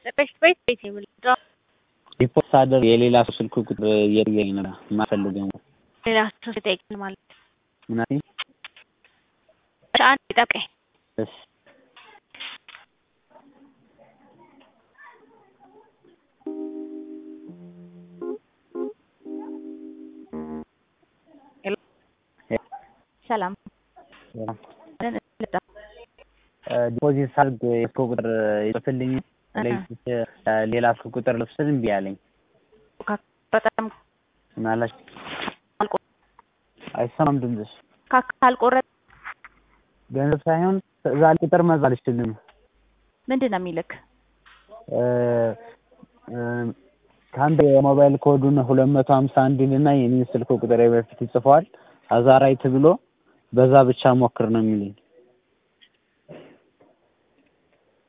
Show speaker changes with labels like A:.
A: በፊት ቤት ቤት የምልህ
B: ሪፖርት ሳደርግ የሌላ ሰው ስልክ ቁጥር እየጠየቀኝ ነበር የማልፈልገው
A: ሌላ ሰው ሲጠይቅን ማለት
B: ምናምን
A: እሺ፣ አንድ ጠብቀኝ።
B: እሺ
A: ሰላም
B: ዲፖዚት ሳድርግ የስልክ ቁጥር ይጽፍልኝ ሌላ ስልክ ቁጥር ልብስል እምቢ አለኝ።
A: በጣም
B: ምናላች አይሰማም ድምፅሽ።
A: ካልቆረጥ
B: ገንዘብ ሳይሆን እዛ ቁጥር መዛ አልችልም።
A: ምንድን ነው የሚልክ?
B: ከአንድ የሞባይል ኮዱን ሁለት መቶ ሀምሳ አንድ ይልና የኔን ስልክ ቁጥር በፊት ይጽፈዋል። ከዛ ራይት ብሎ በዛ ብቻ ሞክር ነው የሚለኝ።